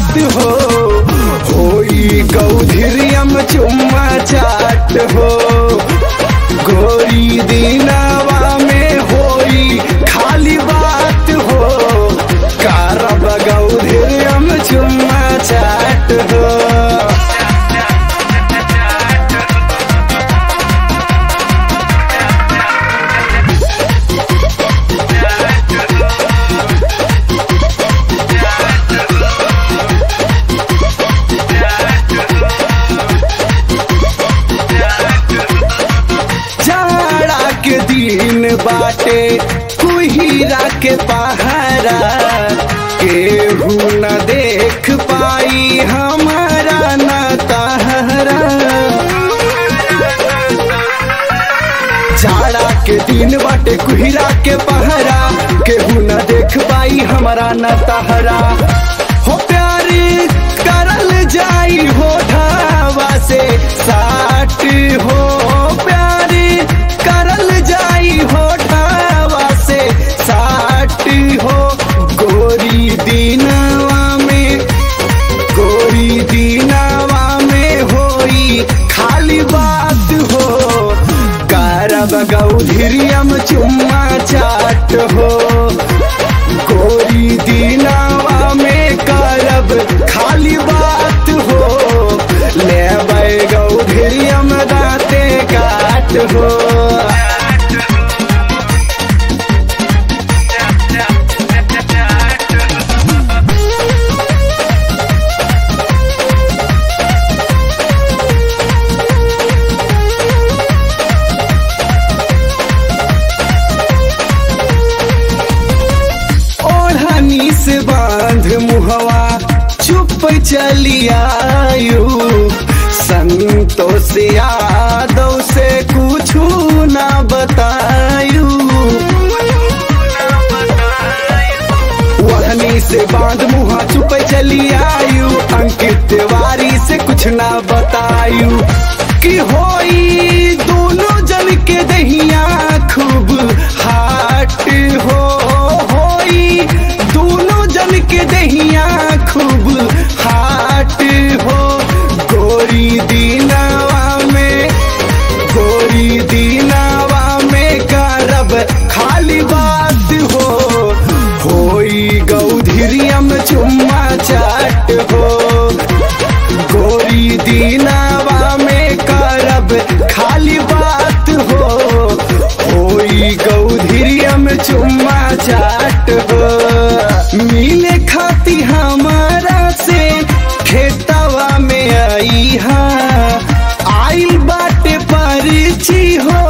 बात हो होई गौधरियम चुम्मा चाट हो गोरी दीनावा में होई खाली बात हो कारब गौधरियम चुम्मा चाट हो जाड़ा के दिन बाटे कुहिरा के पहारा केहू न देख पाई हमारा न तहरा जाड़ा के दिन बाटे कुहिरा के पहरा केहू न देख पाई हमारा न तहरा हो प्यारी करल जाई हो ढावा से साट हो प्यारी करल जाई हो ढावा से साट हो गोरी दीनावा में गोरी दीनावा में होई खाली बात हो कारब गौधरियम चुम्मा चाट हो गोरी दीनावा में कारब खाली बात हो ले गौधरियम दाते काट हो ओढ़नी से बांध मुहवा चुप चली आयु संतोष यादव से कुछ ना बतायू ओढ़नी से बांध मुहा चुप चली आयु अंकित तिवारी से कुछ ना बतायू कि होई दोनों जन के दहिया खूब हाट हो होई दोनों जन के दहिया खूब हाट हो गोरी दीनावा में गोरी दीनावा में करब खाली बात हो होई गौधरियम चुम्मा चाट हो गोरी दीनावा में करब खाली बात हो होई गौधरियम चुम्मा चाट हो मिले खाती हमारा से खेतवा में आई हा आइल बाटे परिची हो